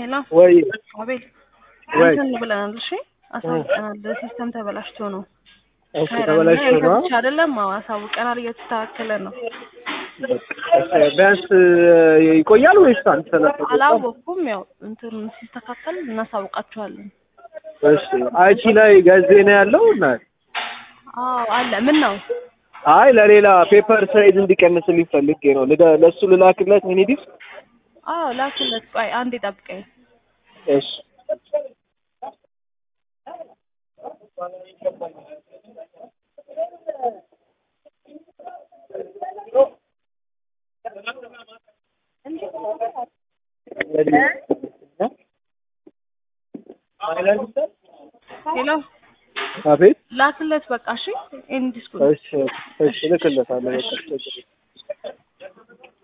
ሄሎ ወይ አቤል ወይ እንትን ብለናል። እሺ አሳውቀናል። ሲስተም ተበላሽቶ ነው ኦኬ ካይረን ተበላሽቶ እና ነው። ብቻ አይደለም። አዎ አሳውቀናል። እየተስተካከለ ነው። ቢያንስ ይቆያል ወይስ አንተ ተነፈቀ? አላወቅኩም። ያው እንትን ሲስተካከል እናሳውቃችኋለን። እሺ አይቲ ላይ ጋዜ ነው ያለው እና አዎ አለ። ምን ነው አይ ለሌላ ፔፐር ሳይዝ እንዲቀንስልኝ ፈልጌ ነው። ልደ- ለእሱ ልላክለት ሚኒ ዲስክ። አዎ ላክለት። ቆይ አንዴ ጠብቀኝ። እሺ ሄሎ አቤት ላክለት። በቃ እሺ። ኤንዲስኩ እሺ እሺ እልክለታለሁ። በቃ ችግር የለም።